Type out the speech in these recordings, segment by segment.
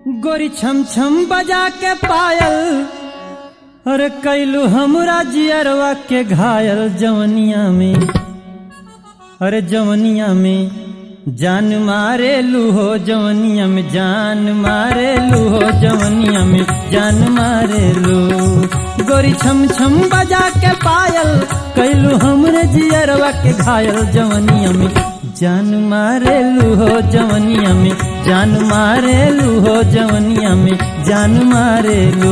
गोरी छम छम बजा के पायल अरे कैलू हमरा जियरवा के घायल जवनिया में अरे जवनिया में जान मारे लूहो जवनिया में जान मारे लूहो जवनिया में जान मारे लू गोरी छम छम बजा के पायल कैलू हमरे जियरवा के घायल जवनिया में जान मारे लूहो जवनिया में जान मारे लूहो जवनिया में जान मारे लू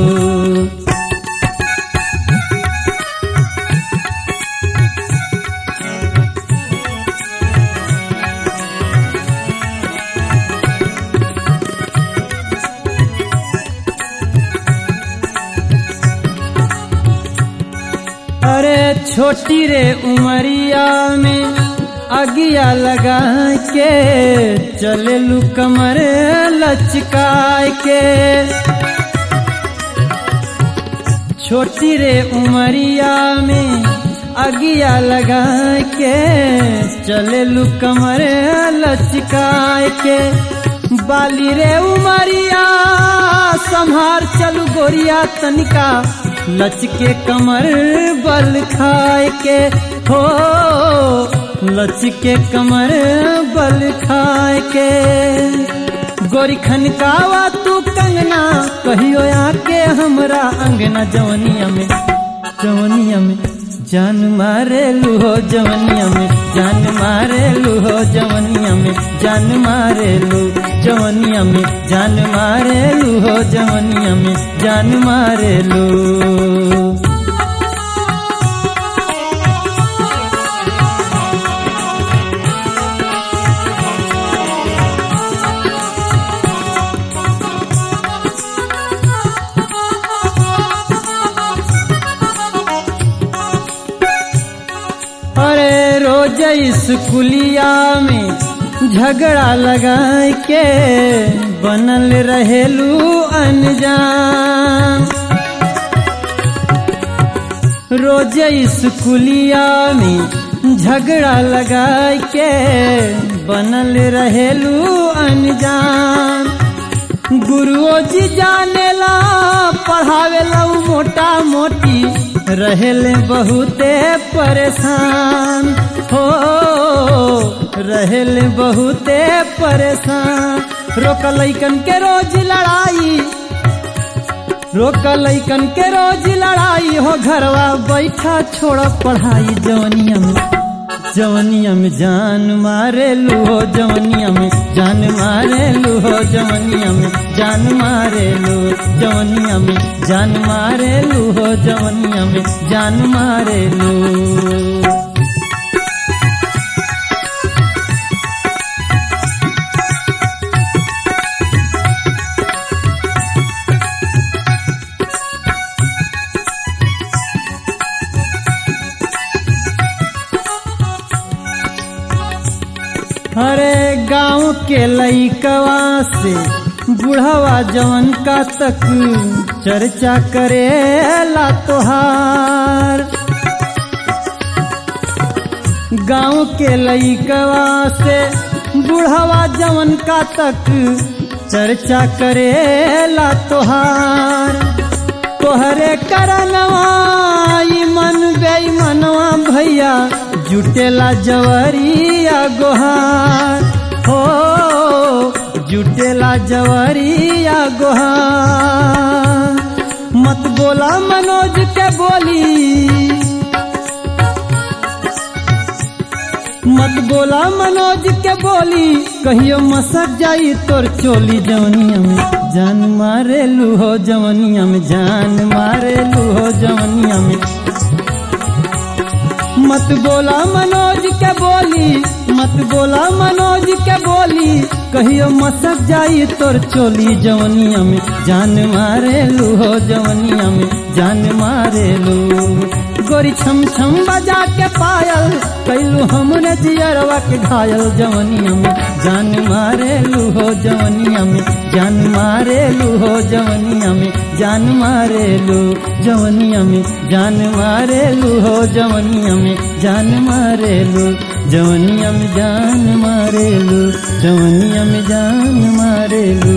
अरे छोटी रे उमरिया में अगिया लगा के चले लू कमर लचकाय के छोटी रे उमरिया में अगिया लगा के चले लू कमर लचकाय के बाली रे उमरिया संहार चलू गोरिया तनिका लचके कमर बल खाए के हो लचके कमर बल खाए के गोरी खनकावा तू कंगना कहियो आके हमरा अंगना जवनिया में जवनिया में जान मारे लूहो जवनिया में जान मारे लूहो जवनिया में जान मारे लू जवनिया में जान मारे लूहो जवनिया में जान मारे लू अरे रोज स्कूलिया में झगड़ा लगा के बनल रहेलू अनजान रोज स्कूलिया में झगड़ा लगा के बनल रहेलू अनजान गुरुओ जी जानेला पढ़ावेला मोटा मोटी रहेले बहुते परेशान हो रहेले बहुते परेशान रोक लैकन के रोज लड़ाई रोक लैकन के रोज लड़ाई हो घरवा बैठा छोड़ पढ़ाई जवनिया में जवनिया में जान मारे लूहो जवनिया में जान मारे लूहो जवनिया में जान मारे लू जवनिया में जान मारे लूहो जवनिया में जान मारे लू अरे गांव के लईकवा से बुढ़वा जवन का तक चर्चा करे ला तोहार गांव के लईकवा से बुढ़वा जवन का तक चर्चा करे ला तोहार तोहरे करनवा मन बेईमनवा भैया जुटेला जवरिया गोहार हो जुटेला जवरिया गोहार मत बोला मनोज के बोली मत बोला मनोज के बोली कहियो मसक जाई तोर चोली जवनिया में जान मारे लूहो जवनिया में जान मारे लूहो जवनिया में मत बोला मनोज के बोली मत बोला मनोज के बोली कहियो मसक जाई तोर चोली जवनिया में जान मारे लूहो जवनिया में जान मारे लू गोरी छम छम बजा के पायल कैलू हमने जियरवा के घायल जवनिया में जान मारे लूहो जवनिया में जान मारे लूहो जवनिया में जान मारे लू जवनिया में जान मारे लूहो जवनिया में जान मारे लू जवनिया में जान मारे लू जवनिया में जान मारे लू